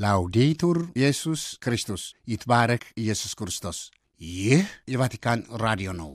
ላውዴቱር ኢየሱስ ክርስቶስ ይትባረክ ኢየሱስ ክርስቶስ። ይህ የቫቲካን ራዲዮ ነው።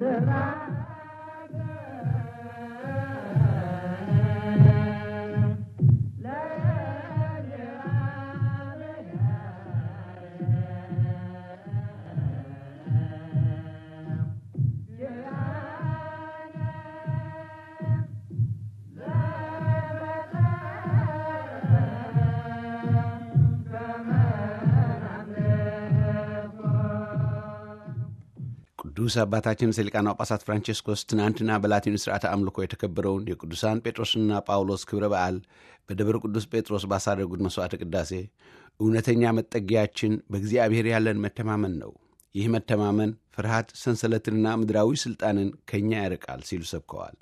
ቅዱስ አባታችን ርዕሰ ሊቃነ ጳጳሳት ፍራንቼስኮስ ትናንትና በላቲኑ ስርዓተ አምልኮ የተከበረውን የቅዱሳን ጴጥሮስና ጳውሎስ ክብረ በዓል በደብረ ቅዱስ ጴጥሮስ ባሳረጉት መሥዋዕተ ቅዳሴ እውነተኛ መጠጊያችን በእግዚአብሔር ያለን መተማመን ነው። ይህ መተማመን ፍርሃት፣ ሰንሰለትንና ምድራዊ ሥልጣንን ከእኛ ያርቃል ሲሉ ሰብከዋል።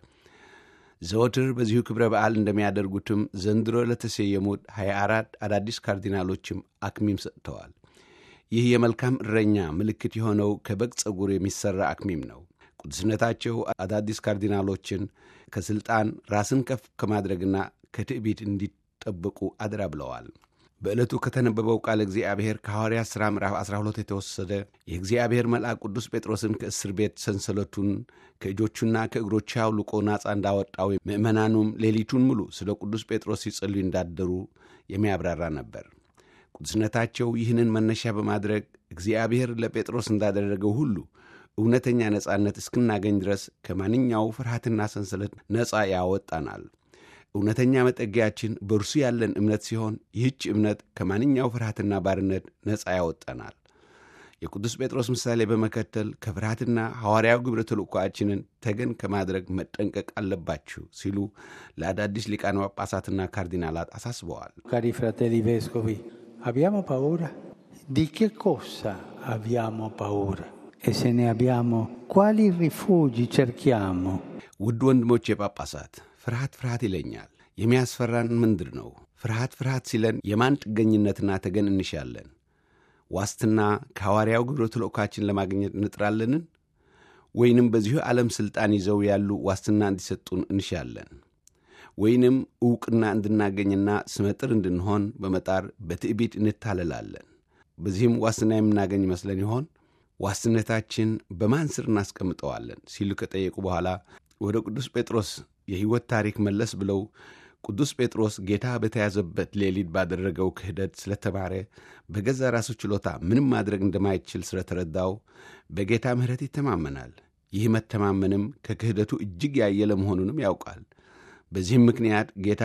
ዘወትር በዚሁ ክብረ በዓል እንደሚያደርጉትም ዘንድሮ ለተሰየሙት 24 አዳዲስ ካርዲናሎችም አክሚም ሰጥተዋል። ይህ የመልካም እረኛ ምልክት የሆነው ከበግ ጸጉር የሚሠራ አክሚም ነው። ቅዱስነታቸው አዳዲስ ካርዲናሎችን ከሥልጣን ራስን ከፍ ከማድረግና ከትዕቢት እንዲጠበቁ አደራ ብለዋል። በዕለቱ ከተነበበው ቃል እግዚአብሔር ከሐዋርያት ሥራ ምዕራፍ 12 የተወሰደ የእግዚአብሔር መልአክ ቅዱስ ጴጥሮስን ከእስር ቤት ሰንሰለቱን ከእጆቹና ከእግሮቹ አውልቆ ናፃ እንዳወጣው ምዕመናኑም ሌሊቱን ሙሉ ስለ ቅዱስ ጴጥሮስ ሲጸልዩ እንዳደሩ የሚያብራራ ነበር። ቅዱስነታቸው ይህንን መነሻ በማድረግ እግዚአብሔር ለጴጥሮስ እንዳደረገው ሁሉ እውነተኛ ነፃነት እስክናገኝ ድረስ ከማንኛው ፍርሃትና ሰንሰለት ነፃ ያወጣናል። እውነተኛ መጠጊያችን በእርሱ ያለን እምነት ሲሆን ይህች እምነት ከማንኛው ፍርሃትና ባርነት ነፃ ያወጣናል። የቅዱስ ጴጥሮስ ምሳሌ በመከተል ከፍርሃትና ሐዋርያው ግብረ ተልእኮአችንን ተገን ከማድረግ መጠንቀቅ አለባችሁ ሲሉ ለአዳዲስ ሊቃነ ጳጳሳትና ካርዲናላት አሳስበዋል። Cari fratelli vescovi, abbiamo paura? Di che cosa abbiamo paura? E se ne abbiamo, quali rifugi cerchiamo? ውድ ወንድሞቼ ጳጳሳት፣ ፍርሃት ፍርሃት ይለኛል። የሚያስፈራን ምንድር ነው? ፍርሃት ፍርሃት ሲለን የማን ጥገኝነትና ተገን እንሻለን? ዋስትና ከሐዋርያው ግብረ ተልእኮአችን ለማግኘት እንጥራለንን? ወይንም በዚሁ ዓለም ሥልጣን ይዘው ያሉ ዋስትና እንዲሰጡን እንሻለን? ወይንም ዕውቅና እንድናገኝና ስመጥር እንድንሆን በመጣር በትዕቢት እንታለላለን? በዚህም ዋስትና የምናገኝ ይመስለን ይሆን? ዋስትነታችን በማን ስር እናስቀምጠዋለን? ሲሉ ከጠየቁ በኋላ ወደ ቅዱስ ጴጥሮስ የሕይወት ታሪክ መለስ ብለው ቅዱስ ጴጥሮስ ጌታ በተያዘበት ሌሊት ባደረገው ክህደት ስለተማረ በገዛ ራሱ ችሎታ ምንም ማድረግ እንደማይችል ስለተረዳው በጌታ ምሕረት ይተማመናል። ይህ መተማመንም ከክህደቱ እጅግ ያየለ መሆኑንም ያውቃል። በዚህም ምክንያት ጌታ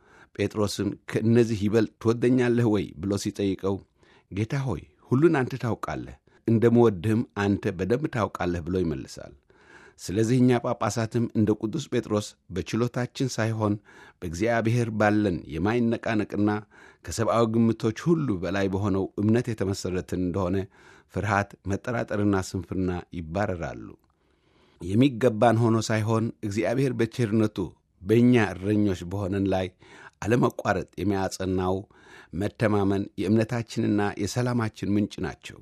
ጴጥሮስን ከእነዚህ ይበልጥ ትወደኛለህ ወይ ብሎ ሲጠይቀው ጌታ ሆይ ሁሉን አንተ ታውቃለህ፣ እንደምወድህም አንተ በደንብ ታውቃለህ ብሎ ይመልሳል። ስለዚህ እኛ ጳጳሳትም እንደ ቅዱስ ጴጥሮስ በችሎታችን ሳይሆን በእግዚአብሔር ባለን የማይነቃነቅና ከሰብአዊ ግምቶች ሁሉ በላይ በሆነው እምነት የተመሠረትን እንደሆነ ፍርሃት፣ መጠራጠርና ስንፍና ይባረራሉ። የሚገባን ሆኖ ሳይሆን እግዚአብሔር በቸርነቱ በእኛ እረኞች በሆነን ላይ አለመቋረጥ የሚያጸናው መተማመን የእምነታችንና የሰላማችን ምንጭ ናቸው።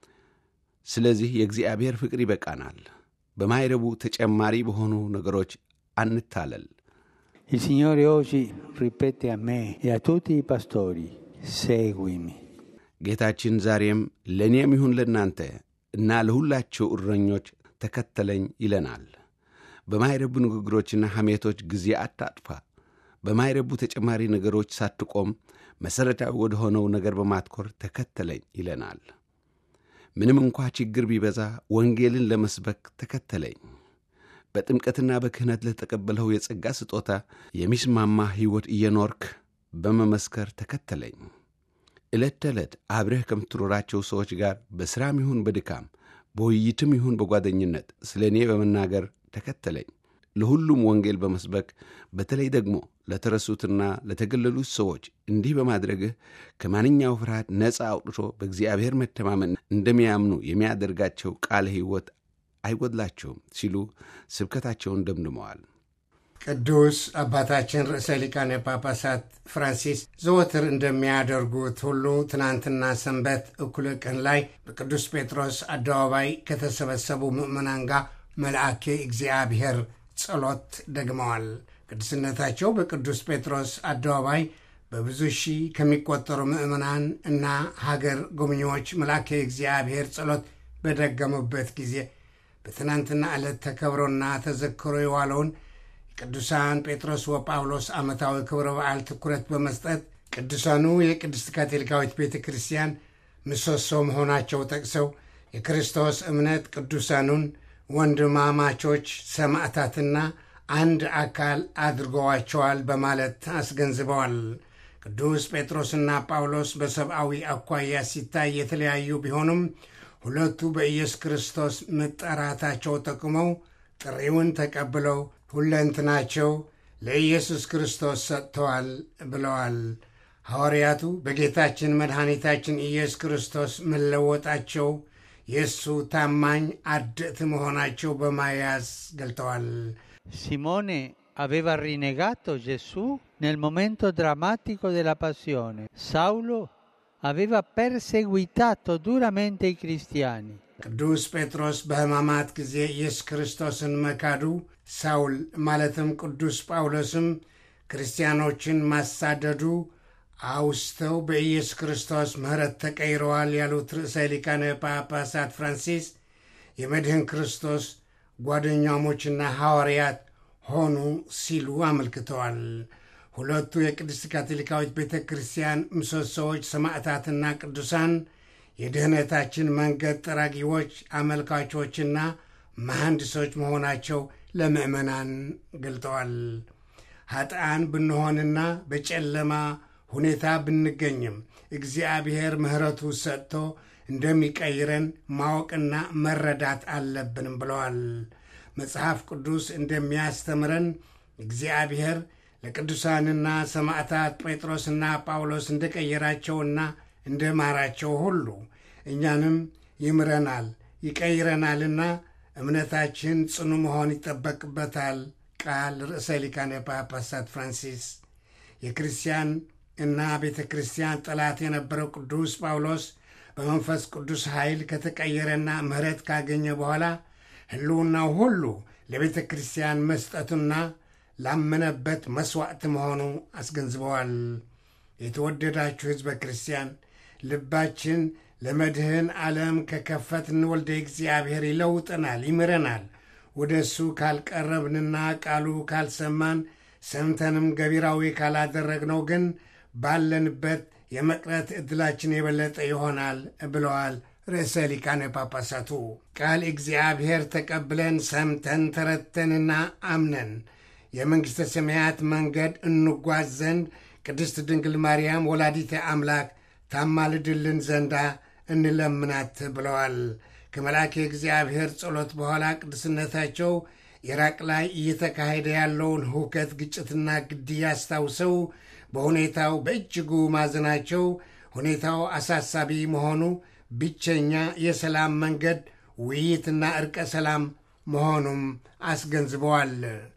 ስለዚህ የእግዚአብሔር ፍቅር ይበቃናል። በማይረቡ ተጨማሪ በሆኑ ነገሮች አንታለል። Il Signore oggi ripete a me e a tutti i pastori, seguimi. ጌታችን ዛሬም ለእኔም ይሁን ለእናንተ እና ለሁላቸው እረኞች ተከተለኝ ይለናል። በማይረቡ ንግግሮችና ሐሜቶች ጊዜ አታጥፋ። በማይረቡ ተጨማሪ ነገሮች ሳትቆም መሠረታዊ ወደ ሆነው ነገር በማትኮር ተከተለኝ ይለናል። ምንም እንኳ ችግር ቢበዛ ወንጌልን ለመስበክ ተከተለኝ። በጥምቀትና በክህነት ለተቀበልኸው የጸጋ ስጦታ የሚስማማ ሕይወት እየኖርክ በመመስከር ተከተለኝ። ዕለት ተዕለት አብረህ ከምትኖራቸው ሰዎች ጋር በሥራም ይሁን በድካም በውይይትም ይሁን በጓደኝነት ስለ እኔ በመናገር ተከተለኝ። ለሁሉም ወንጌል በመስበክ በተለይ ደግሞ ለተረሱትና ለተገለሉት ሰዎች እንዲህ በማድረግህ ከማንኛው ፍርሃት ነፃ አውጥቶ በእግዚአብሔር መተማመን እንደሚያምኑ የሚያደርጋቸው ቃለ ሕይወት አይጎድላቸውም ሲሉ ስብከታቸውን ደምድመዋል። ቅዱስ አባታችን ርዕሰ ሊቃነ ጳጳሳት ፍራንሲስ ዘወትር እንደሚያደርጉት ሁሉ ትናንትና ሰንበት እኩለ ቀን ላይ በቅዱስ ጴጥሮስ አደባባይ ከተሰበሰቡ ምዕመናን ጋር መልአኬ እግዚአብሔር ጸሎት ደግመዋል። ቅዱስነታቸው በቅዱስ ጴጥሮስ አደባባይ በብዙ ሺህ ከሚቆጠሩ ምዕመናን እና ሀገር ጎብኚዎች መልአከ እግዚአብሔር ጸሎት በደገሙበት ጊዜ በትናንትና ዕለት ተከብሮና ተዘክሮ የዋለውን የቅዱሳን ጴጥሮስ ወጳውሎስ ዓመታዊ ክብረ በዓል ትኩረት በመስጠት ቅዱሳኑ የቅድስት ካቶሊካዊት ቤተ ክርስቲያን ምሰሶ መሆናቸው ጠቅሰው የክርስቶስ እምነት ቅዱሳኑን ወንድማማቾች ሰማዕታትና አንድ አካል አድርገዋቸዋል በማለት አስገንዝበዋል። ቅዱስ ጴጥሮስና ጳውሎስ በሰብአዊ አኳያ ሲታይ የተለያዩ ቢሆኑም ሁለቱ በኢየሱስ ክርስቶስ መጠራታቸው ጠቅመው ጥሪውን ተቀብለው ሁለንትናቸው ለኢየሱስ ክርስቶስ ሰጥተዋል ብለዋል። ሐዋርያቱ በጌታችን መድኃኒታችን ኢየሱስ ክርስቶስ መለወጣቸው የእሱ ታማኝ አድእት መሆናቸው በማያዝ ገልጠዋል። Simone aveva rinnegato Gesù nel momento drammatico della passione. Saulo aveva perseguitato duramente i cristiani. ቅዱስ ጴጥሮስ በሕማማት ጊዜ ኢየሱስ ክርስቶስን መካዱ፣ ሳውል ማለትም ቅዱስ ጳውሎስም ክርስቲያኖችን ማሳደዱ አውስተው በኢየሱስ ክርስቶስ ምሕረት ተቀይረዋል ያሉት ርዕሰ ሊቃነ ጳጳሳት ፍራንሲስ የመድህን ክርስቶስ ጓደኛሞችና ሐዋርያት ሆኑ ሲሉ አመልክተዋል። ሁለቱ የቅድስት ካቶሊካዊት ቤተ ክርስቲያን ምሰሶዎች ሰማዕታትና ቅዱሳን የድኅነታችን መንገድ ጠራጊዎች፣ አመልካቾችና መሐንዲሶች መሆናቸው ለምዕመናን ገልጠዋል። ኃጥአን ብንሆንና በጨለማ ሁኔታ ብንገኝም እግዚአብሔር ምሕረቱ ሰጥቶ እንደሚቀይረን ማወቅና መረዳት አለብንም ብለዋል። መጽሐፍ ቅዱስ እንደሚያስተምረን እግዚአብሔር ለቅዱሳንና ሰማዕታት ጴጥሮስና ጳውሎስ እንደቀየራቸውና እንደማራቸው ሁሉ እኛንም ይምረናል ይቀይረናልና እምነታችን ጽኑ መሆን ይጠበቅበታል። ቃል ርዕሰ ሊቃነ ጳጳሳት ፍራንሲስ የክርስቲያን እና ቤተ ክርስቲያን ጠላት የነበረው ቅዱስ ጳውሎስ በመንፈስ ቅዱስ ኃይል ከተቀየረና ምሕረት ካገኘ በኋላ ሕልውናው ሁሉ ለቤተ ክርስቲያን መስጠቱና ላመነበት መሥዋዕት መሆኑ አስገንዝበዋል። የተወደዳችሁ ሕዝበ ክርስቲያን ልባችን ለመድህን ዓለም ከከፈትን ወልደ እግዚአብሔር ይለውጠናል፣ ይምረናል። ወደ እሱ ካልቀረብንና ቃሉ ካልሰማን ሰምተንም ገቢራዊ ካላደረግነው ግን ባለንበት የመቅረት ዕድላችን የበለጠ ይሆናል ብለዋል ርዕሰ ሊቃነ ጳጳሳቱ። ቃል እግዚአብሔር ተቀብለን ሰምተን ተረተንና አምነን የመንግሥተ ሰማያት መንገድ እንጓዝ ዘንድ ቅድስት ድንግል ማርያም ወላዲተ አምላክ ታማልድልን ዘንዳ እንለምናት ብለዋል። ከመልአከ እግዚአብሔር ጸሎት በኋላ ቅዱስነታቸው ኢራቅ ላይ እየተካሄደ ያለውን ሁከት፣ ግጭትና ግድያ አስታውሰው በሁኔታው በእጅጉ ማዘናቸው ሁኔታው አሳሳቢ መሆኑ ብቸኛ የሰላም መንገድ ውይይትና ዕርቀ ሰላም መሆኑም አስገንዝበዋል።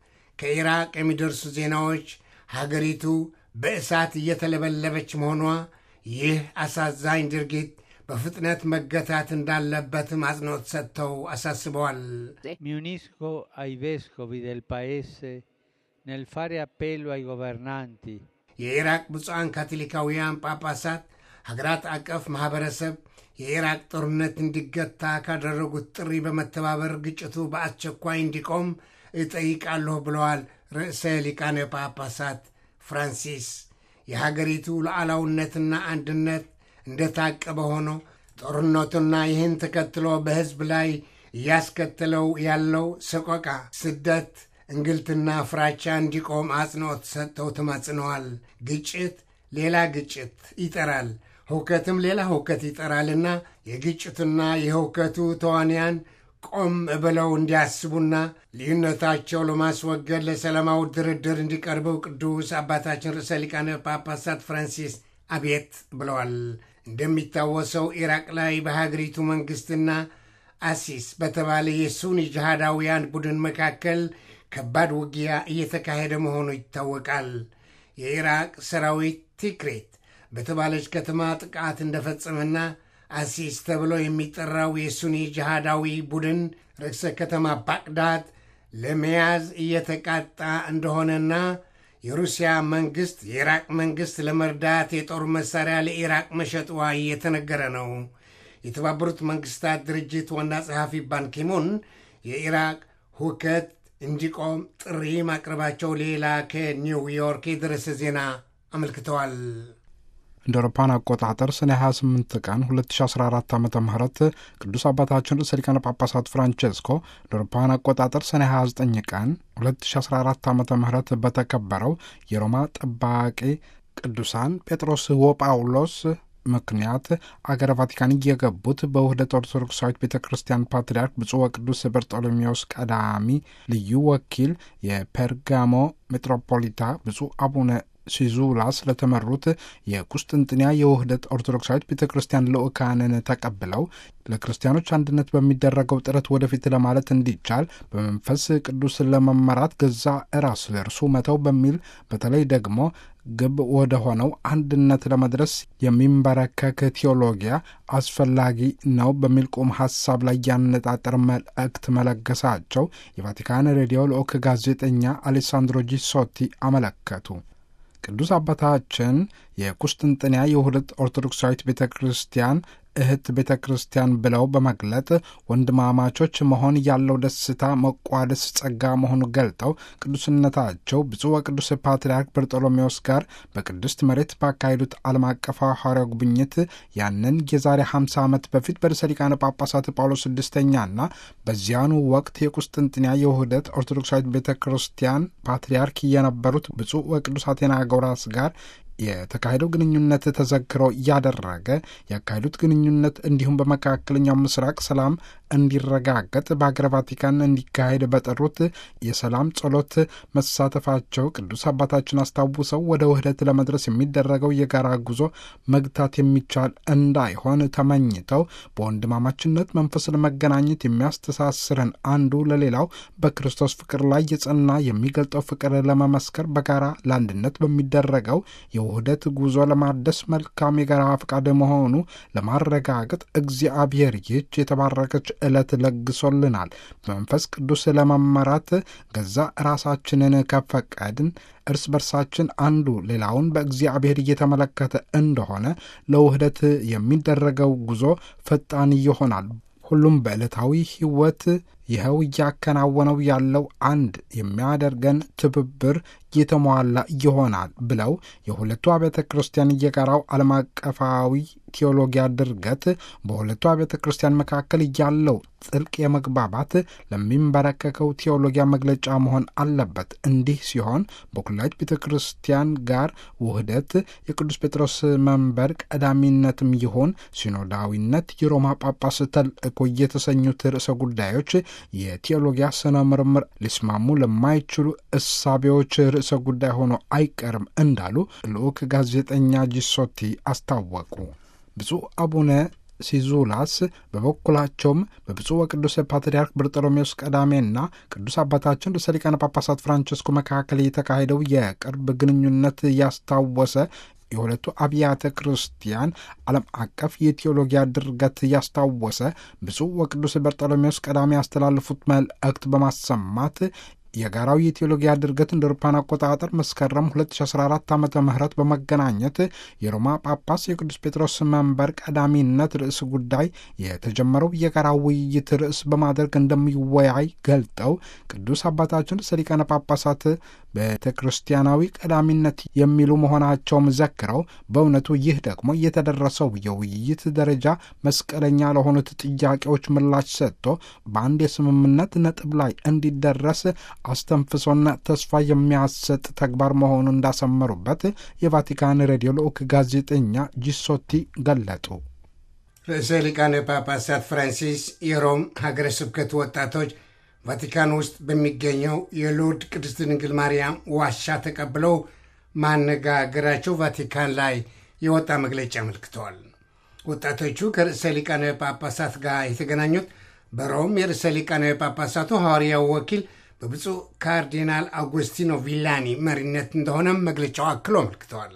ከኢራቅ የሚደርሱ ዜናዎች ሀገሪቱ በእሳት እየተለበለበች መሆኗ ይህ አሳዛኝ ድርጊት በፍጥነት መገታት እንዳለበትም አጽንኦት ሰጥተው አሳስበዋል። Mi unisco ai vescovi del Paese nel fare appello ai governanti የኢራቅ ብፁዓን ካቶሊካውያን ጳጳሳት ሀገራት አቀፍ ማኅበረሰብ የኢራቅ ጦርነት እንዲገታ ካደረጉት ጥሪ በመተባበር ግጭቱ በአስቸኳይ እንዲቆም እጠይቃለሁ ብለዋል ርዕሰ ሊቃነ ጳጳሳት ፍራንሲስ። የሀገሪቱ ሉዓላዊነትና አንድነት እንደታቀበ ሆኖ ጦርነቱና ይህን ተከትሎ በሕዝብ ላይ እያስከተለው ያለው ሰቆቃ፣ ስደት፣ እንግልትና ፍራቻ እንዲቆም አጽንዖት ሰጥተው ተማጽነዋል። ግጭት ሌላ ግጭት ይጠራል፣ ሁከትም ሌላ ሁከት ይጠራልና የግጭቱና የሁከቱ ተዋንያን ቆም ብለው እንዲያስቡና ልዩነታቸው ለማስወገድ ለሰላማዊ ድርድር እንዲቀርበው ቅዱስ አባታችን ርዕሰ ሊቃነ ጳጳሳት ፍራንሲስ አቤት ብለዋል። እንደሚታወሰው ኢራቅ ላይ በሀገሪቱ መንግሥትና አሲስ በተባለ የሱኒ ጅሃዳውያን ቡድን መካከል ከባድ ውጊያ እየተካሄደ መሆኑ ይታወቃል። የኢራቅ ሰራዊት ቲክሬት በተባለች ከተማ ጥቃት እንደፈጸመና አሲስ ተብሎ የሚጠራው የሱኒ ጅሃዳዊ ቡድን ርዕሰ ከተማ ባቅዳድ ለመያዝ እየተቃጣ እንደሆነና የሩሲያ መንግሥት የኢራቅ መንግሥት ለመርዳት የጦር መሣሪያ ለኢራቅ መሸጥዋ እየተነገረ ነው። የተባበሩት መንግሥታት ድርጅት ዋና ጸሐፊ ባንኪሙን የኢራቅ ሁከት እንዲቆም ጥሪ ማቅረባቸው ሌላ ከኒውዮርክ የደረሰ ዜና አመልክተዋል። እንደ አውሮፓውያን አቆጣጠር ሰኔ 28 ቀን 2014 ዓ ም ቅዱስ አባታችን ርዕሰ ሊቃነ ጳጳሳት ፍራንቼስኮ እንደ አውሮፓውያን አቆጣጠር ሰኔ 29 ቀን 2014 ዓ ም በተከበረው የሮማ ጠባቂ ቅዱሳን ጴጥሮስ ወጳውሎስ ምክንያት አገረ ቫቲካን እየገቡት በውህደት ኦርቶዶክሳዊት ቤተ ክርስቲያን ፓትርያርክ ብፁዕ ወቅዱስ በርጦሎሜዎስ ቀዳሚ ልዩ ወኪል የፔርጋሞ ሜትሮፖሊታ ብፁዕ አቡነ ሲዙላ ስለተመሩት የቁስጥንጥንያ የውህደት ኦርቶዶክሳዊት ቤተ ክርስቲያን ልዑካንን ተቀብለው ለክርስቲያኖች አንድነት በሚደረገው ጥረት ወደፊት ለማለት እንዲቻል በመንፈስ ቅዱስ ለመመራት ገዛ ራስ ለእርሱ መተው በሚል በተለይ ደግሞ ግብ ወደ ሆነው አንድነት ለመድረስ የሚንበረከክ ቴዎሎጊያ አስፈላጊ ነው በሚል ቁም ሀሳብ ላይ ያነጣጠር መልእክት መለገሳቸው የቫቲካን ሬዲዮ ልዑክ ጋዜጠኛ አሌሳንድሮ ጂሶቲ አመለከቱ። ቅዱስ አባታችን የቁስጥንጥንያ የውህደት ኦርቶዶክሳዊት ቤተ ክርስቲያን እህት ቤተ ክርስቲያን ብለው በመግለጥ ወንድማማቾች መሆን ያለው ደስታ መቋደስ ጸጋ መሆኑ ገልጠው ቅዱስነታቸው ብፁዕ ወቅዱስ ፓትርያርክ በርጦሎሜዎስ ጋር በቅድስት መሬት ባካሄዱት ዓለም አቀፍ ሐዋርያዊ ጉብኝት ያንን የዛሬ 50 ዓመት በፊት በርዕሰ ሊቃነ ጳጳሳት ጳውሎስ ስድስተኛና በዚያኑ ወቅት የቁስጥንጥንያ የውህደት ኦርቶዶክሳዊት ቤተ ክርስቲያን ፓትርያርክ የነበሩት ብፁዕ ወቅዱስ አቴናጎራስ ጋር የተካሄደው ግንኙነት ተዘክሮ እያደረገ ያካሄዱት ግንኙነት እንዲሁም በመካከለኛው ምስራቅ ሰላም እንዲረጋገጥ በሀገረ ቫቲካን እንዲካሄድ በጠሩት የሰላም ጸሎት መሳተፋቸው ቅዱስ አባታችን አስታውሰው ወደ ውህደት ለመድረስ የሚደረገው የጋራ ጉዞ መግታት የሚቻል እንዳይሆን ተመኝተው በወንድማማችነት መንፈስ ለመገናኘት የሚያስተሳስረን አንዱ ለሌላው በክርስቶስ ፍቅር ላይ የጸና የሚገልጠው ፍቅር ለመመስከር በጋራ ለአንድነት በሚደረገው የውህደት ጉዞ ለማደስ መልካም የጋራ ፈቃድ መሆኑ ለማረጋገጥ እግዚአብሔር ይህች የተባረከች ዕለት ለግሶልናል። በመንፈስ ቅዱስ ለመመራት ገዛ ራሳችንን ከፈቀድን እርስ በርሳችን አንዱ ሌላውን በእግዚአብሔር እየተመለከተ እንደሆነ ለውህደት የሚደረገው ጉዞ ፈጣን ይሆናል። ሁሉም በዕለታዊ ሕይወት ይኸው እያከናወነው ያለው አንድ የሚያደርገን ትብብር የተሟላ ይሆናል ብለው የሁለቱ አብያተ ክርስቲያን የጋራው ዓለም አቀፋዊ ቴዎሎጊያ ድርገት በሁለቱ አብያተ ክርስቲያን መካከል ያለው ጥልቅ የመግባባት ለሚንበረከከው ቴዎሎጊያ መግለጫ መሆን አለበት። እንዲህ ሲሆን በኩላዊት ቤተ ክርስቲያን ጋር ውህደት የቅዱስ ጴጥሮስ መንበር ቀዳሚነትም ይሆን ሲኖዳዊነት፣ የሮማ ጳጳስ ተልእኮ የተሰኙት ርዕሰ ጉዳዮች የቴዎሎጊያ ስነ ምርምር ሊስማሙ ለማይችሉ እሳቤዎች ርዕሰ ጉዳይ ሆኖ አይቀርም እንዳሉ ልዑክ ጋዜጠኛ ጂሶቲ አስታወቁ። ብፁዕ አቡነ ሲዙላስ በበኩላቸውም በብፁዕ ወቅዱስ ፓትርያርክ በርጠሎሜዎስ ቀዳሜና ቅዱስ አባታችን ርዕሰ ሊቃነ ጳጳሳት ፍራንቸስኮ መካከል የተካሄደው የቅርብ ግንኙነት ያስታወሰ የሁለቱ አብያተ ክርስቲያን ዓለም አቀፍ የቴዎሎጊያ ድርገት ያስታወሰ ብፁዕ ወቅዱስ በርጠሎሜዎስ ቀዳሜ ያስተላለፉት መልእክት በማሰማት የጋራው የቴዎሎጊያ ድርገት እንደ አውሮፓውያን አቆጣጠር መስከረም 2014 ዓ ም በመገናኘት የሮማ ጳጳስ የቅዱስ ጴጥሮስ መንበር ቀዳሚነት ርዕስ ጉዳይ የተጀመረው የጋራ ውይይት ርዕስ በማድረግ እንደሚወያይ ገልጠው ቅዱስ አባታችን ርዕሰ ሊቃነ ጳጳሳት ቤተ ክርስቲያናዊ ቀዳሚነት የሚሉ መሆናቸውም ዘክረው በእውነቱ ይህ ደግሞ የተደረሰው የውይይት ደረጃ መስቀለኛ ለሆኑት ጥያቄዎች ምላሽ ሰጥቶ በአንድ የስምምነት ነጥብ ላይ እንዲደረስ አስተንፍሶና ተስፋ የሚያሰጥ ተግባር መሆኑን እንዳሰመሩበት የቫቲካን ሬዲዮ ልዑክ ጋዜጠኛ ጂሶቲ ገለጡ። ርዕሰ ሊቃነ ጳጳሳት ፍራንሲስ የሮም ሀገረ ስብከት ወጣቶች ቫቲካን ውስጥ በሚገኘው የሎርድ ቅድስት ድንግል ማርያም ዋሻ ተቀብለው ማነጋገራቸው ቫቲካን ላይ የወጣ መግለጫ አመልክተዋል። ወጣቶቹ ከርዕሰ ሊቃነ ጳጳሳት ጋር የተገናኙት በሮም የርዕሰ ሊቃነ ጳጳሳቱ ሐዋርያው ወኪል በብፁዕ ካርዲናል አውጉስቲኖ ቪላኒ መሪነት እንደሆነም መግለጫው አክሎ አመልክተዋል።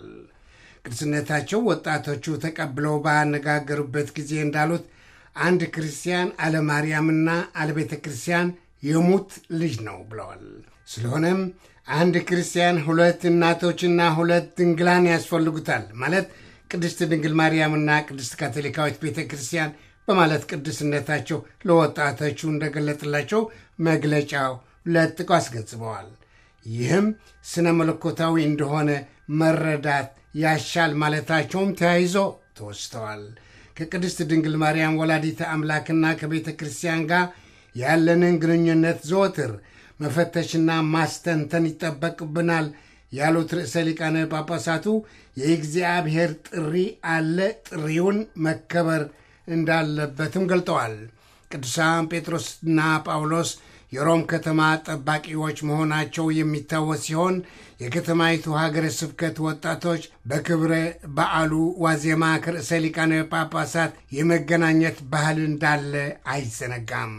ቅዱስነታቸው ወጣቶቹ ተቀብለው ባነጋገሩበት ጊዜ እንዳሉት አንድ ክርስቲያን አለ ማርያምና አለ ቤተ ክርስቲያን የሙት ልጅ ነው ብለዋል። ስለሆነም አንድ ክርስቲያን ሁለት እናቶችና ሁለት ድንግላን ያስፈልጉታል ማለት ቅድስት ድንግል ማርያምና ቅድስት ካቶሊካዊት ቤተ ክርስቲያን በማለት ቅዱስነታቸው ለወጣቶቹ እንደገለጥላቸው መግለጫው ለጥቆ አስገንዝበዋል። ይህም ስነ መለኮታዊ እንደሆነ መረዳት ያሻል ማለታቸውም ተያይዞ ተወስተዋል። ከቅድስት ድንግል ማርያም ወላዲተ አምላክና ከቤተ ክርስቲያን ጋር ያለንን ግንኙነት ዘወትር መፈተሽና ማስተንተን ይጠበቅብናል ያሉት ርዕሰ ሊቃነ ጳጳሳቱ የእግዚአብሔር ጥሪ አለ፣ ጥሪውን መከበር እንዳለበትም ገልጠዋል። ቅዱሳን ጴጥሮስና ጳውሎስ የሮም ከተማ ጠባቂዎች መሆናቸው የሚታወስ ሲሆን የከተማይቱ ሀገረ ስብከት ወጣቶች በክብረ በዓሉ ዋዜማ ከርዕሰ ሊቃነ ጳጳሳት የመገናኘት ባህል እንዳለ አይዘነጋም።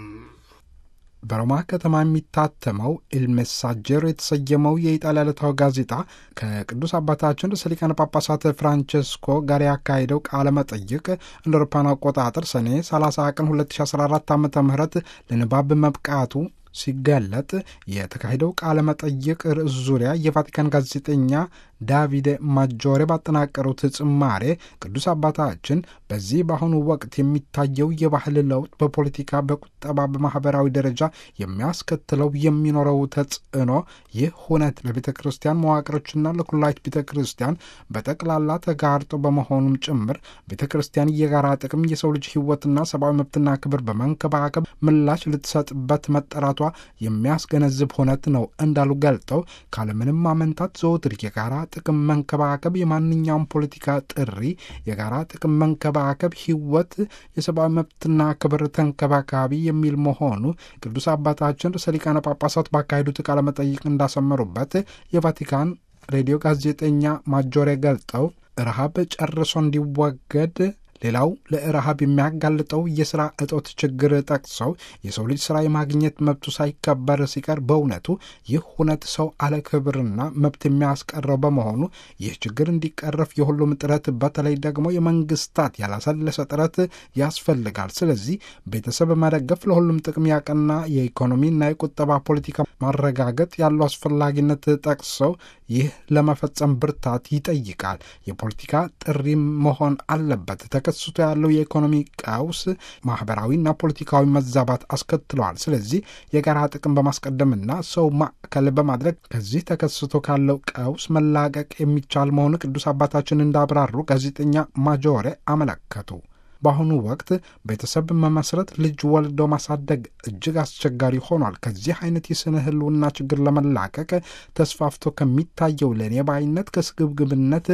በሮማ ከተማ የሚታተመው ኢልሜሳጀር የተሰየመው የኢጣሊያ ዕለታዊ ጋዜጣ ከቅዱስ አባታችን ርዕሰ ሊቃነ ጳጳሳት ፍራንቸስኮ ጋር ያካሄደው ቃለ መጠይቅ እንደ አውሮፓውያን አቆጣጠር ሰኔ 30 ቀን 2014 ዓ ም ለንባብ መብቃቱ ሲገለጥ የተካሄደው ቃለ መጠይቅ ርዕስ ዙሪያ የቫቲካን ጋዜጠኛ ዳቪድ ማጆሬ ባጠናቀሩት ጽማሬ ቅዱስ አባታችን በዚህ በአሁኑ ወቅት የሚታየው የባህል ለውጥ በፖለቲካ፣ በቁጠባ፣ በማህበራዊ ደረጃ የሚያስከትለው የሚኖረው ተጽዕኖ ይህ ሁነት ለቤተ ክርስቲያን መዋቅሮችና ለኩላዊት ቤተ ክርስቲያን በጠቅላላ ተጋርጦ በመሆኑም ጭምር ቤተ ክርስቲያን የጋራ ጥቅም የሰው ልጅ ሕይወትና ሰብአዊ መብትና ክብር በመንከባከብ ምላሽ ልትሰጥበት መጠራቷ የሚያስገነዝብ ሁነት ነው እንዳሉ ገልጠው ካለምንም ማመንታት ዘወትር የጋራ ጥቅም መንከባከብ የማንኛውም ፖለቲካ ጥሪ የጋራ ጥቅም መንከባከብ ሕይወት የሰብአዊ መብትና ክብር ተንከባካቢ የሚል መሆኑ ቅዱስ አባታችን ርዕሰ ሊቃነ ጳጳሳት ባካሄዱት ቃለ መጠይቅ እንዳሰመሩበት የቫቲካን ሬዲዮ ጋዜጠኛ ማጆሬ ገልጠው ረሃብ ጨርሶ እንዲወገድ ሌላው ለረሃብ የሚያጋልጠው የሥራ እጦት ችግር ጠቅሰው የሰው ልጅ ሥራ የማግኘት መብቱ ሳይከበር ሲቀር በእውነቱ ይህ ሁነት ሰው አለ ክብርና መብት የሚያስቀረው በመሆኑ ይህ ችግር እንዲቀረፍ የሁሉም ጥረት በተለይ ደግሞ የመንግስታት ያላሰለሰ ጥረት ያስፈልጋል። ስለዚህ ቤተሰብ መደገፍ ለሁሉም ጥቅም ያቀና የኢኮኖሚና የቁጠባ ፖለቲካ ማረጋገጥ ያለው አስፈላጊነት ጠቅሰው ይህ ለመፈጸም ብርታት ይጠይቃል። የፖለቲካ ጥሪ መሆን አለበት። ተከስቶ ያለው የኢኮኖሚ ቀውስ ማህበራዊና ፖለቲካዊ መዛባት አስከትለዋል። ስለዚህ የጋራ ጥቅም በማስቀደምና ሰው ማዕከል በማድረግ ከዚህ ተከስቶ ካለው ቀውስ መላቀቅ የሚቻል መሆኑ ቅዱስ አባታችን እንዳብራሩ ጋዜጠኛ ማጆሬ አመለከቱ። በአሁኑ ወቅት ቤተሰብ መመስረት፣ ልጅ ወልዶ ማሳደግ እጅግ አስቸጋሪ ሆኗል። ከዚህ አይነት የስነ ህልውና ችግር ለመላቀቅ ተስፋፍቶ ከሚታየው ለእኔ ባይነት፣ ከስግብግብነት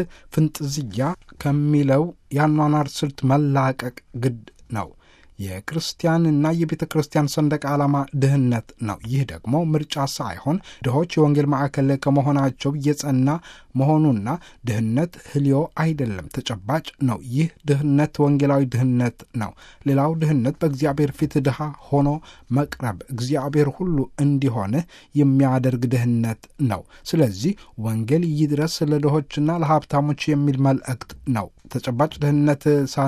ፍንጥዝያ ከሚለው የአኗኗር ስልት መላቀቅ ግድ ነው። የክርስቲያንና የቤተ ክርስቲያን ሰንደቅ ዓላማ ድህነት ነው። ይህ ደግሞ ምርጫ ሳይሆን ድሆች የወንጌል ማዕከል ከመሆናቸው የጸና መሆኑና ድህነት ህልዮ አይደለም፣ ተጨባጭ ነው። ይህ ድህነት ወንጌላዊ ድህነት ነው። ሌላው ድህነት በእግዚአብሔር ፊት ድሃ ሆኖ መቅረብ፣ እግዚአብሔር ሁሉ እንዲሆንህ የሚያደርግ ድህነት ነው። ስለዚህ ወንጌል ይድረስ ለድሆችና ለሀብታሞች የሚል መልእክት ነው። ተጨባጭ ድህነት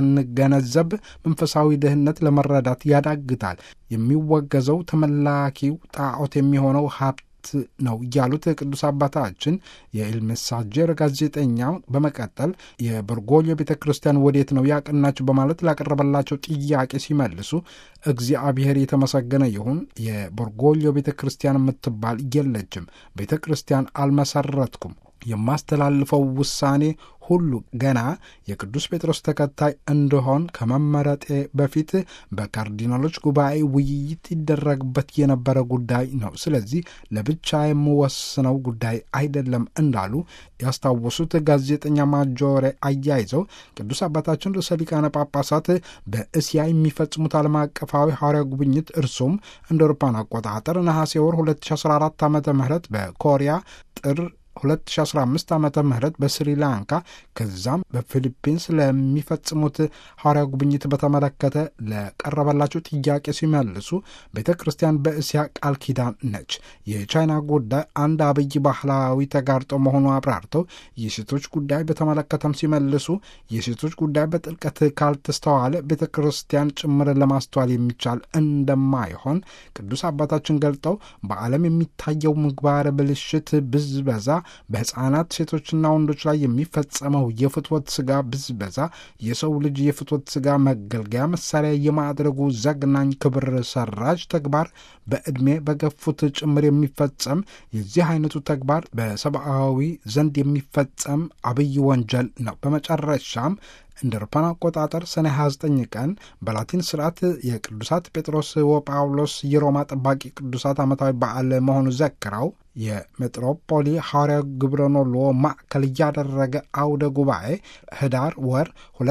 ሳንገነዘብ መንፈሳዊ ድህነት ለመረዳት ያዳግታል። የሚወገዘው ተመላኪው ጣዖት የሚሆነው ሀብት ነው ያሉት ቅዱስ አባታችን የኢልሜሳጀር ጋዜጠኛው በመቀጠል የበርጎሊዮ ቤተ ክርስቲያን ወዴት ነው ያቀናቸው በማለት ላቀረበላቸው ጥያቄ ሲመልሱ እግዚአብሔር የተመሰገነ ይሁን፣ የበርጎሊዮ ቤተ ክርስቲያን የምትባል የለችም። ቤተ ክርስቲያን አልመሰረትኩም። የማስተላልፈው ውሳኔ ሁሉ ገና የቅዱስ ጴጥሮስ ተከታይ እንደሆን ከመመረጤ በፊት በካርዲናሎች ጉባኤ ውይይት ይደረግበት የነበረ ጉዳይ ነው። ስለዚህ ለብቻ የምወስነው ጉዳይ አይደለም እንዳሉ ያስታወሱት ጋዜጠኛ ማጆሬ አያይዘው ቅዱስ አባታችን ርዕሰ ሊቃነ ጳጳሳት በእስያ የሚፈጽሙት ዓለም አቀፋዊ ሐዋርያ ጉብኝት እርሱም እንደ አውሮፓውያን አቆጣጠር ነሐሴ ወር 2014 ዓ ም በኮሪያ ጥር 2015 ዓ ም በስሪላንካ ከዛም በፊሊፒንስ ለሚፈጽሙት ሐዋርያ ጉብኝት በተመለከተ ለቀረበላቸው ጥያቄ ሲመልሱ ቤተ ክርስቲያን በእስያ ቃል ኪዳን ነች። የቻይና ጉዳይ አንድ አብይ ባህላዊ ተጋርጦ መሆኑ አብራርተው የሴቶች ጉዳይ በተመለከተም ሲመልሱ የሴቶች ጉዳይ በጥልቀት ካልተስተዋለ ቤተ ክርስቲያን ጭምርን ለማስተዋል የሚቻል እንደማይሆን ቅዱስ አባታችን ገልጠው በዓለም የሚታየው ምግባረ ብልሽት ብዝበዛ በሕፃናት ሴቶችና ወንዶች ላይ የሚፈጸመው የፍትወት ስጋ ብዝበዛ የሰው ልጅ የፍትወት ስጋ መገልገያ መሳሪያ የማድረጉ ዘግናኝ ክብር ሰራጅ ተግባር በዕድሜ በገፉት ጭምር የሚፈጸም የዚህ አይነቱ ተግባር በሰብአዊ ዘንድ የሚፈጸም አብይ ወንጀል ነው። በመጨረሻም እንደ አውሮፓውያን አቆጣጠር ሰኔ 29 ቀን በላቲን ስርዓት የቅዱሳት ጴጥሮስ ወጳውሎስ የሮማ ጠባቂ ቅዱሳት ዓመታዊ በዓል መሆኑ ዘክረው የሜትሮፖሊ ሐዋርያ ግብረኖሎ ማዕከል እያደረገ አውደ ጉባኤ ህዳር ወር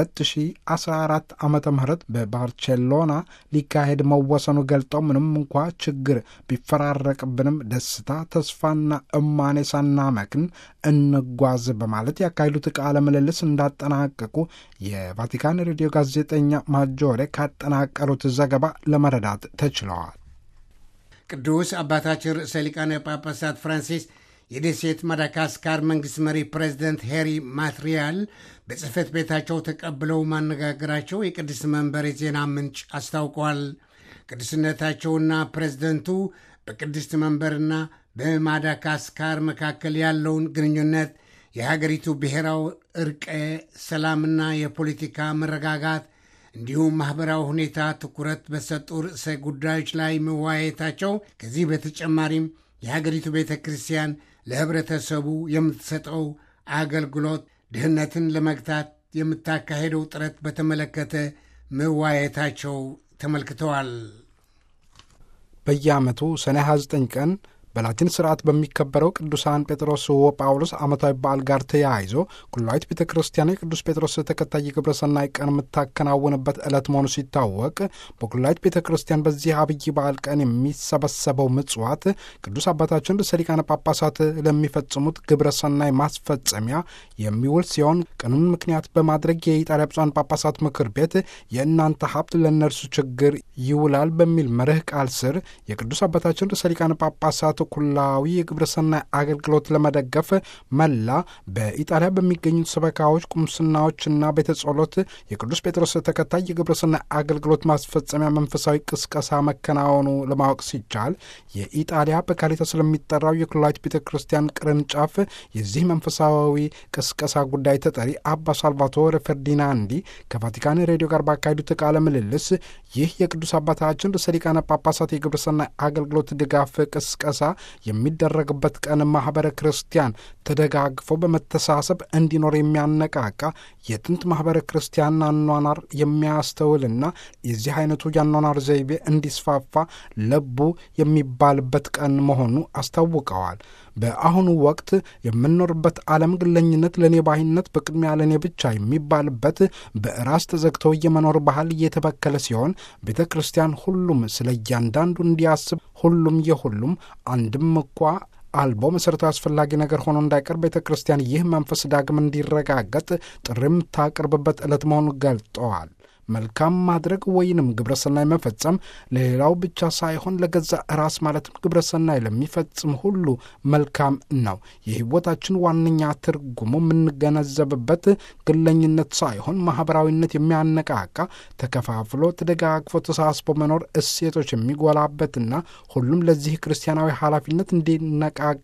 2014 ዓ ም በባርቼሎና ሊካሄድ መወሰኑ ገልጠው ምንም እንኳ ችግር ቢፈራረቅብንም ደስታ፣ ተስፋና እማኔ ሳናመክን እንጓዝ በማለት ያካሄዱት ቃለ ምልልስ እንዳጠናቀቁ የቫቲካን ሬዲዮ ጋዜጠኛ ማጆሬ ካጠናቀሩት ዘገባ ለመረዳት ተችለዋል። ቅዱስ አባታችን ርዕሰ ሊቃነ ጳጳሳት ፍራንሲስ የደሴት ማዳጋስካር መንግሥት መሪ ፕሬዚደንት ሄሪ ማትሪያል በጽሕፈት ቤታቸው ተቀብለው ማነጋገራቸው የቅድስት መንበር የዜና ምንጭ አስታውቋል። ቅዱስነታቸውና ፕሬዝደንቱ በቅድስት መንበርና በማዳጋስካር መካከል ያለውን ግንኙነት የሀገሪቱ ብሔራዊ እርቀ ሰላምና የፖለቲካ መረጋጋት እንዲሁም ማኅበራዊ ሁኔታ ትኩረት በሰጡ ርዕሰ ጉዳዮች ላይ መወያየታቸው ከዚህ በተጨማሪም የሀገሪቱ ቤተ ክርስቲያን ለኅብረተሰቡ የምትሰጠው አገልግሎት ድህነትን ለመግታት የምታካሄደው ጥረት በተመለከተ መወያየታቸው ተመልክተዋል። በየዓመቱ ሰኔ 29 ቀን በላቲን ስርዓት በሚከበረው ቅዱሳን ጴጥሮስ ወጳውሎስ ዓመታዊ በዓል ጋር ተያይዞ ኩላዊት ቤተ ክርስቲያን የቅዱስ ጴጥሮስ ተከታይ የግብረ ሰናይ ቀን የምታከናውንበት ዕለት መሆኑ ሲታወቅ በኩላዊት ቤተ ክርስቲያን በዚህ አብይ በዓል ቀን የሚሰበሰበው ምጽዋት ቅዱስ አባታችን ርዕሰ ሊቃነ ጳጳሳት ለሚፈጽሙት ግብረ ሰናይ ማስፈጸሚያ የሚውል ሲሆን ቀኑን ምክንያት በማድረግ የኢጣሊያ ብፁዓን ጳጳሳት ምክር ቤት የእናንተ ሀብት ለእነርሱ ችግር ይውላል በሚል መርህ ቃል ስር የቅዱስ አባታችን ርዕሰ ሊቃነ ጳጳሳት ኩላዊ የግብረ ሰናይ አገልግሎት ለመደገፍ መላ በኢጣሊያ በሚገኙት ሰበካዎች፣ ቁምስናዎችና ቤተ ጸሎት የቅዱስ ጴጥሮስ ተከታይ የግብረ ሰናይ አገልግሎት ማስፈጸሚያ መንፈሳዊ ቅስቀሳ መከናወኑ ለማወቅ ሲቻል የኢጣሊያ በካሪታ ስለሚጠራው የኩላዊት ቤተ ክርስቲያን ቅርንጫፍ የዚህ መንፈሳዊ ቅስቀሳ ጉዳይ ተጠሪ አባ ሳልቫቶሬ ፈርዲናንዲ ከቫቲካን ሬዲዮ ጋር ባካሄዱት ቃለ ምልልስ ይህ የቅዱስ አባታችን ርዕሰ ሊቃነ ጳጳሳት የግብረ ሰናይ አገልግሎት ድጋፍ ቅስቀሳ የሚደረግበት ቀን ማኅበረ ክርስቲያን ተደጋግፎ በመተሳሰብ እንዲኖር የሚያነቃቃ የጥንት ማኅበረ ክርስቲያን አኗኗር የሚያስተውልና የዚህ አይነቱ የአኗኗር ዘይቤ እንዲስፋፋ ለቡ የሚባልበት ቀን መሆኑ አስታውቀዋል። በአሁኑ ወቅት የምንኖርበት ዓለም ግለኝነት፣ ለእኔ ባይነት፣ በቅድሚያ ለእኔ ብቻ የሚባልበት በራስ ተዘግተው የመኖር ባህል እየተበከለ ሲሆን ቤተ ክርስቲያን ሁሉም ስለ እያንዳንዱ እንዲያስብ ሁሉም የሁሉም አንድም እንኳ አልቦ መሠረታዊ አስፈላጊ ነገር ሆኖ እንዳይቀር ቤተ ክርስቲያን ይህ መንፈስ ዳግም እንዲረጋገጥ ጥሪ የምታቀርብበት ዕለት መሆኑን ገልጠዋል። መልካም ማድረግ ወይንም ግብረሰናይ መፈጸም ለሌላው ብቻ ሳይሆን ለገዛ ራስ ማለትም ግብረሰናይ ለሚፈጽም ሁሉ መልካም ነው። የሕይወታችን ዋነኛ ትርጉሙ የምንገነዘብበት ግለኝነት ሳይሆን ማኅበራዊነት የሚያነቃቃ ተከፋፍሎ፣ ተደጋግፎ፣ ተሳስቦ መኖር እሴቶች የሚጎላበትና ሁሉም ለዚህ ክርስቲያናዊ ኃላፊነት እንዲነቃቃ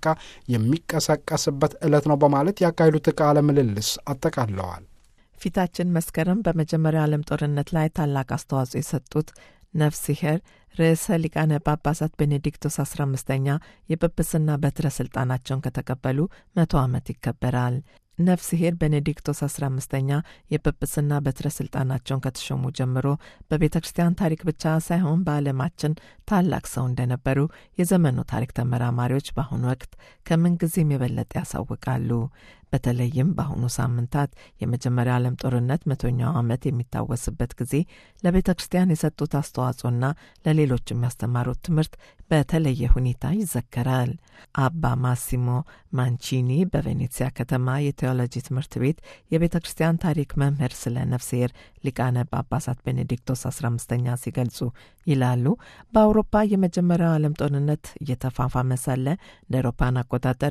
የሚቀሰቀስበት ዕለት ነው በማለት ያካሄዱት ቃለ ምልልስ አጠቃለዋል። ፊታችን መስከረም በመጀመሪያው ዓለም ጦርነት ላይ ታላቅ አስተዋጽኦ የሰጡት ነፍሲሄር ርዕሰ ሊቃነ ጳጳሳት ቤኔዲክቶስ አስራ አምስተኛ የጵጵስና በትረ ስልጣናቸውን ከተቀበሉ መቶ ዓመት ይከበራል። ነፍሲሄር ቤኔዲክቶስ አስራ አምስተኛ የጵጵስና በትረ ስልጣናቸውን ከተሾሙ ጀምሮ በቤተ ክርስቲያን ታሪክ ብቻ ሳይሆን በዓለማችን ታላቅ ሰው እንደነበሩ የዘመኑ ታሪክ ተመራማሪዎች በአሁኑ ወቅት ከምንጊዜም የበለጠ ያሳውቃሉ። በተለይም በአሁኑ ሳምንታት የመጀመሪያ ዓለም ጦርነት መቶኛው ዓመት የሚታወስበት ጊዜ ለቤተ ክርስቲያን የሰጡት አስተዋጽኦና ለሌሎች የሚያስተማሩት ትምህርት በተለየ ሁኔታ ይዘከራል። አባ ማሲሞ ማንቺኒ በቬኔትሲያ ከተማ የቴዎሎጂ ትምህርት ቤት የቤተ ክርስቲያን ታሪክ መምህር ስለ ነፍስሔር ሊቃነ ጳጳሳት ቤኔዲክቶስ 15ኛ ሲገልጹ ይላሉ። በአውሮፓ የመጀመሪያው ዓለም ጦርነት እየተፋፋመ ሳለ እንደ አውሮፓን አቆጣጠር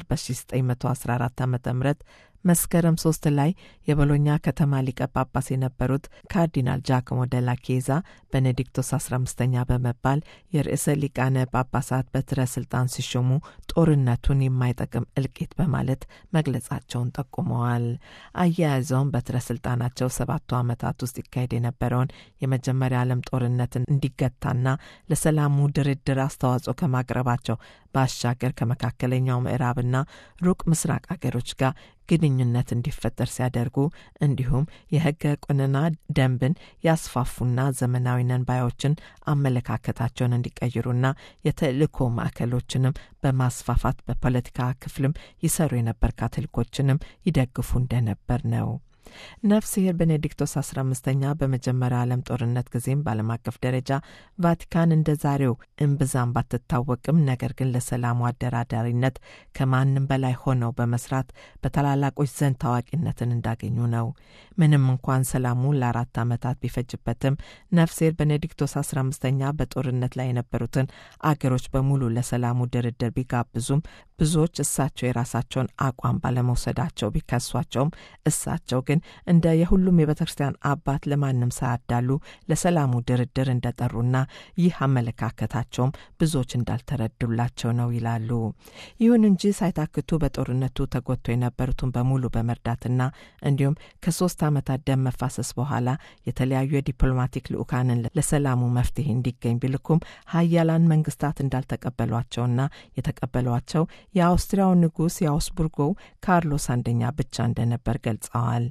በ1914 ዓ ም መስከረም ሶስት ላይ የቦሎኛ ከተማ ሊቀ ጳጳስ የነበሩት ካርዲናል ጃክሞ ደላ ኬዛ ቤኔዲክቶስ 15ኛ በመባል የርዕሰ ሊቃነ ጳጳሳት በትረ ስልጣን ሲሾሙ ጦርነቱን የማይጠቅም እልቂት በማለት መግለጻቸውን ጠቁመዋል። አያያዘውም በትረ ስልጣናቸው ሰባቱ ዓመታት ውስጥ ይካሄድ የነበረውን የመጀመሪያ ዓለም ጦርነትን እንዲገታና ለሰላሙ ድርድር አስተዋጽኦ ከማቅረባቸው ባሻገር ከመካከለኛው ምዕራብና ሩቅ ምስራቅ አገሮች ጋር ግንኙነት እንዲፈጠር ሲያደርጉ እንዲሁም የሕገ ቁንና ደንብን ያስፋፉና ዘመናዊ ነንባዮችን አመለካከታቸውን እንዲቀይሩና የተልእኮ ማዕከሎችንም በማስፋፋት በፖለቲካ ክፍልም ይሰሩ የነበር ካቶሊኮችንም ይደግፉ እንደነበር ነው። ነፍስሔር ቤኔዲክቶስ 15ኛ በመጀመሪያ ዓለም ጦርነት ጊዜም በዓለም አቀፍ ደረጃ ቫቲካን እንደ ዛሬው እምብዛም ባትታወቅም ነገር ግን ለሰላሙ አደራዳሪነት ከማንም በላይ ሆነው በመስራት በታላላቆች ዘንድ ታዋቂነትን እንዳገኙ ነው። ምንም እንኳን ሰላሙ ለአራት ዓመታት ቢፈጅበትም ነፍስሔር ቤኔዲክቶስ 15ኛ በጦርነት ላይ የነበሩትን አገሮች በሙሉ ለሰላሙ ድርድር ቢጋብዙም ብዙዎች እሳቸው የራሳቸውን አቋም ባለመውሰዳቸው ቢከሷቸውም እሳቸው ግን እንደ የሁሉም የቤተ ክርስቲያን አባት ለማንም ሳያዳሉ ለሰላሙ ድርድር እንደጠሩና ይህ አመለካከታቸውም ብዙዎች እንዳልተረዱላቸው ነው ይላሉ። ይሁን እንጂ ሳይታክቱ በጦርነቱ ተጎድቶ የነበሩትን በሙሉ በመርዳትና እንዲሁም ከሶስት ዓመታት ደም መፋሰስ በኋላ የተለያዩ የዲፕሎማቲክ ልዑካንን ለሰላሙ መፍትሄ እንዲገኝ ቢልኩም ሀያላን መንግስታት እንዳልተቀበሏቸውና የተቀበሏቸው የአውስትሪያው ንጉሥ የአውስቡርጎው ካርሎስ አንደኛ ብቻ እንደነበር ገልጸዋል።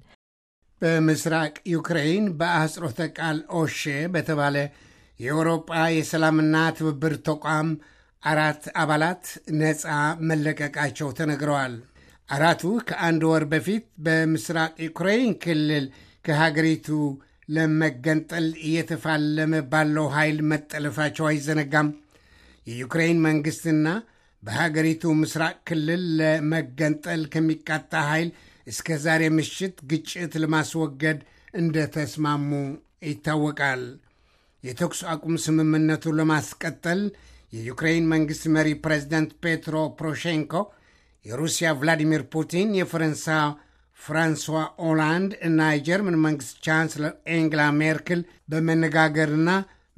በምስራቅ ዩክሬን በአህጽሮተ ቃል ኦሼ በተባለ የአውሮጳ የሰላምና ትብብር ተቋም አራት አባላት ነፃ መለቀቃቸው ተነግረዋል። አራቱ ከአንድ ወር በፊት በምስራቅ ዩክሬን ክልል ከሀገሪቱ ለመገንጠል እየተፋለመ ባለው ኃይል መጠለፋቸው አይዘነጋም። የዩክሬን መንግሥትና በሀገሪቱ ምስራቅ ክልል ለመገንጠል ከሚቃጣ ኃይል እስከ ዛሬ ምሽት ግጭት ለማስወገድ እንደተስማሙ ይታወቃል። የተኩስ አቁም ስምምነቱ ለማስቀጠል የዩክሬን መንግሥት መሪ ፕሬዚዳንት ፔትሮ ፖሮሼንኮ፣ የሩሲያ ቭላዲሚር ፑቲን፣ የፈረንሳ ፍራንሷ ኦላንድ እና የጀርመን መንግሥት ቻንስለር ኤንግላ ሜርክል በመነጋገርና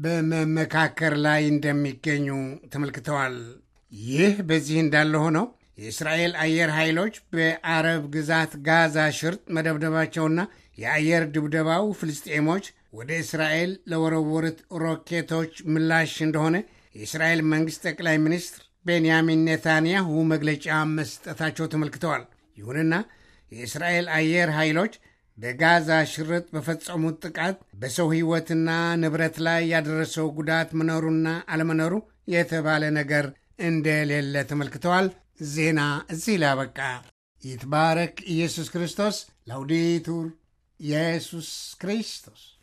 በመመካከር ላይ እንደሚገኙ ተመልክተዋል። ይህ በዚህ እንዳለ ሆነው የእስራኤል አየር ኃይሎች በአረብ ግዛት ጋዛ ሽርጥ መደብደባቸውና የአየር ድብደባው ፍልስጤሞች ወደ እስራኤል ለወረወሩት ሮኬቶች ምላሽ እንደሆነ የእስራኤል መንግሥት ጠቅላይ ሚኒስትር ቤንያሚን ኔታንያሁ መግለጫ መስጠታቸው ተመልክተዋል። ይሁንና የእስራኤል አየር ኃይሎች በጋዛ ሽርጥ በፈጸሙት ጥቃት በሰው ሕይወትና ንብረት ላይ ያደረሰው ጉዳት መኖሩና አለመኖሩ የተባለ ነገር እንደሌለ ተመልክተዋል። ዜና እዚህ ላይ አበቃ። ይትባረክ ኢየሱስ ክርስቶስ። ላውዴቱር ኢየሱስ ክርስቶስ